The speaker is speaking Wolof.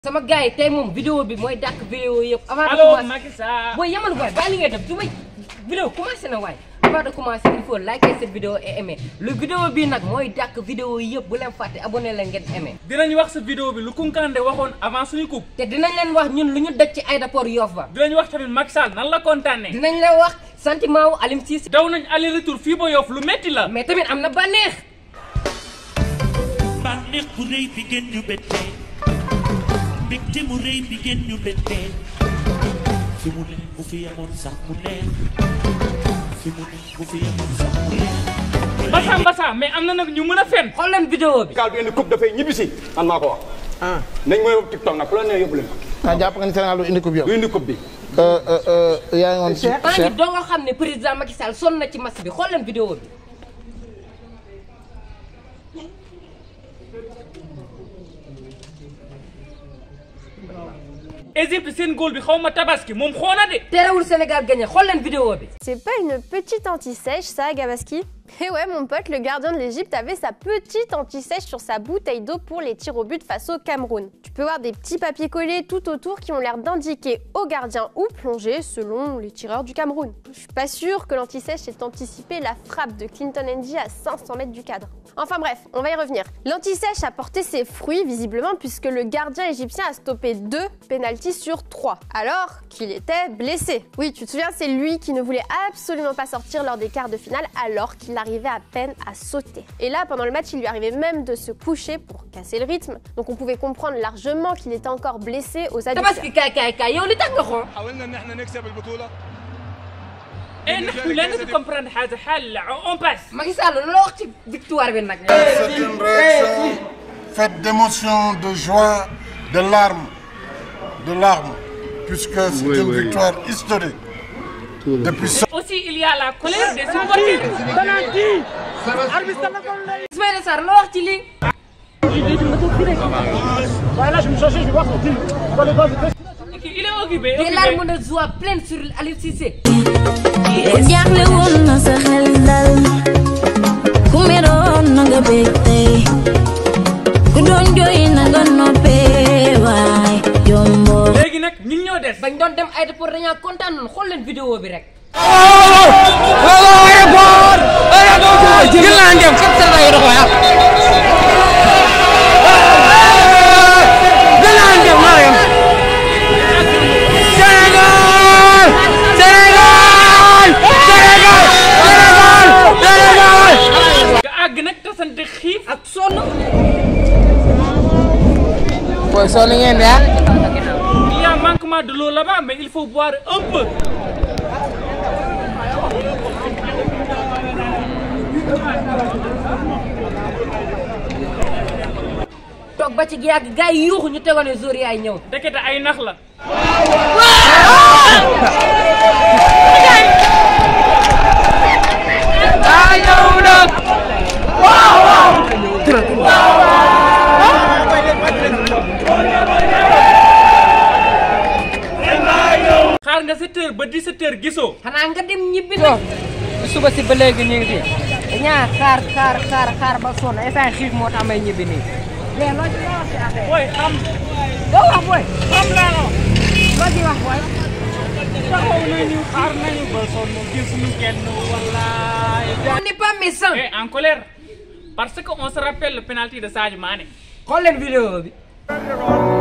sama gars yi tey moom vidéo bi mooy dàq vidéo yëpp. avant de allo commencer Macky Sall. booy yamal waay bàyyi li ngay def du may vidéo commencé na waay. avant de commencer il faut liker cette vidéo et aimer lu vidéo bii nag mooy dàq vidéo yëpp bu leen fàtte abonné leen ngeen aimer. dinañ wax sa vidéo bi lu Kunkande waxoon avant suñu coupe. te dinañ leen wax ñun lu ñu daj ci aéroport Yoff ba. dinañ wax tamit Macky Sall nan la kontaanee. dinañ la wax sentiment wu Alim Cissé. daw nañ aller retour fii ba Yoff lu metti la. mais tamit am na bànneex. bànneex bu rëy bi ngeen ñu bettee mbégte mu rëy bi ngeen ñu bettee fi mu ne bu fi yemoon sax mu neex fi mu ne bu fi yemoon sax mu neex Mbassa Mbassa mais am na nag ñu mën a fen. xool leen vidéo bi. Sénégal du indi coupe dafay ñibbisi man maa ko wax. nañ mooy TikTok nag ku la nee yóbbu leen ko. ah jàpp nga ni Sénégal du indi coupe yow. du indi coupe bi. yaa ngi woon ci maa ngi doo nga xam ne président Macky Sall sonn na ci match bi xool leen vidéo bi. Égypte seen góol bi xaw ma tabaski moom xoona de. terewul Sénégal gagné xool leen vidéo bi. C'est pas une petite anti-sèche, ça, Gabaski Eh ouais, mon pote, le gardien de l'Égypte avait sa petite anti-sèche sur sa bouteille d'eau pour les tirs au but face au Cameroun. Tu peux voir des petits papiers collés tout autour qui ont l'air d'indiquer au gardien où plonger selon les tireurs du Cameroun. Je suis pas sûre que l'anti-sèche ait anticipé la frappe de Clinton NG à 500 mètres du cadre. Enfin bref, on va y revenir. L'anti-sèche a porté ses fruits visiblement puisque le gardien égyptien a stoppé deux pénalties sur trois, alors qu'il était blessé. Oui, tu te souviens, c'est lui qui ne voulait absolument pas sortir lors des quarts de finale alors qu'il arrivait à peine à sauter. Et là, pendant le match, il lui arrivait même de se coucher pour casser le rythme. Donc on pouvait comprendre largement qu'il était encore blessé aux adducteurs. tabaski kaay kaay kaay yow li tax nga xool. حاولنا ان احنا نكسب البطوله et nax ñu leen di comprendre xaalis xaal la on passe. Macky Sall loo wax ci victoire bi nag. C'est une réaction faite d'émotion, de joie, de larmes, de larmes, puisque c'est une victoire historique. Depuis ce aussi il y a la colère des supporters. Ismaïla Sarr loo wax ci lii. il est occupé. des larmes de joie pleines sur Aliou Cissé. jaaxle woon na sa xel dal ku meroon na nga bég tey ku doon jooy na nga noppee waay jombo léegi nag ñun ñoo des. bañ doon dem aéroport dañaa kontaan noonu xool leen vidéo bi rek. nga àgg nag tasante xiif. ak sonn. booy sonn ngeen de ah. il y a manquement de l'eau là-bas mais il faut boire un peu. toog ba ci yàgg gars yi yuuxu ñu tegoon ne jour yaay ñëw. ndekete ay nax la. xaar nga 7 heures ba 17 heures gisoo. xanaa nga dem ñibbi nag. suba si ba léegi ñu ngi fi. dañaa xaar xaar xaar xaar ba sonn instant xiif moo tax may ñibbi nii. mais loo ci loo wax ci affaire booy xam doo wax booy. xam naa la. loo ci wax booy. taxaw nañu xaar nañu ba sonn gisuñu kenn wallaay. on n'est pas méchant. et en colère parce que on se rappelle le penalty de Sadio Mané. xool leen vidéo bi.